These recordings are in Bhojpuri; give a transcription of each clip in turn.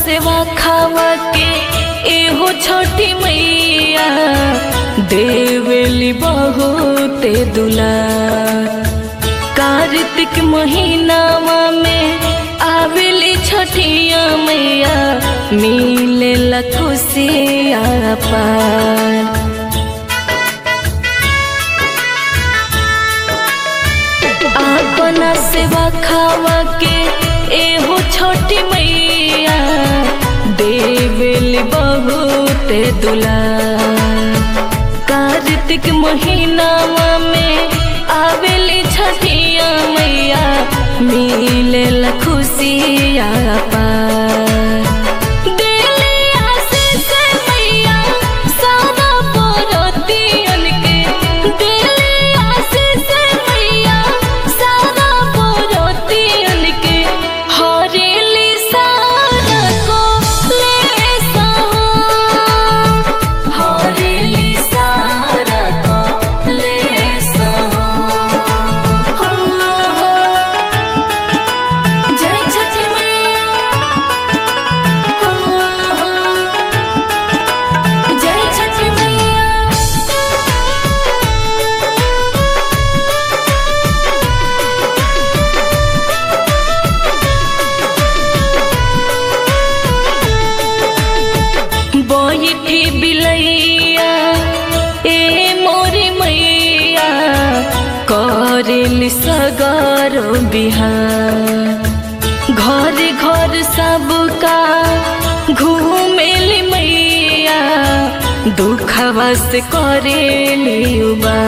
सेवा खावा के एहो छोटी मैया देवेली बहुते दुला कार्तिक महीनावा में आवेली छठिया मैया मिले खुशिया पार अपना सेवा खावा के एहो छोटी मैया देवेली बहुते दुला कार्तिक महीनावा में आवेली छठिया मैया मिले खुशिया पार देली आशीष मैया सारा बरतियन के देली आशीष मैया सारा बरतियन के हरेली सारा को ले हरेली सारा को ले जय छठी मैया जय छठी मैया बैठी बिलैया ए मोरी मैया करेल सगर बिहार घर घर सबका घूमेल मैया दुखवा से करेली उबा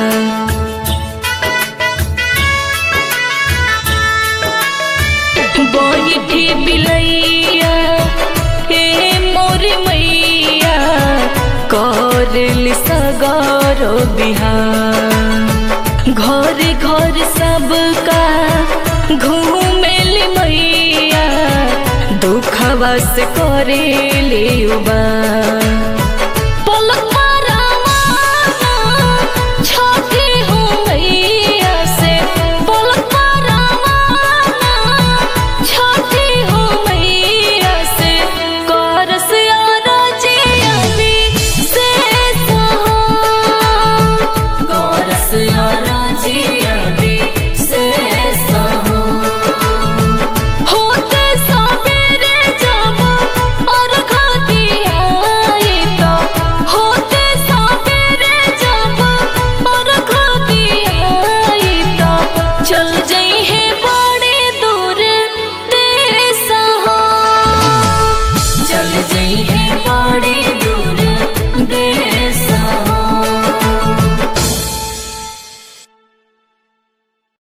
बैठी बिलैया हे मोर मैया करल सगर बिहार घर घर सबका घूमेल मैया दुखवा से करेली उबा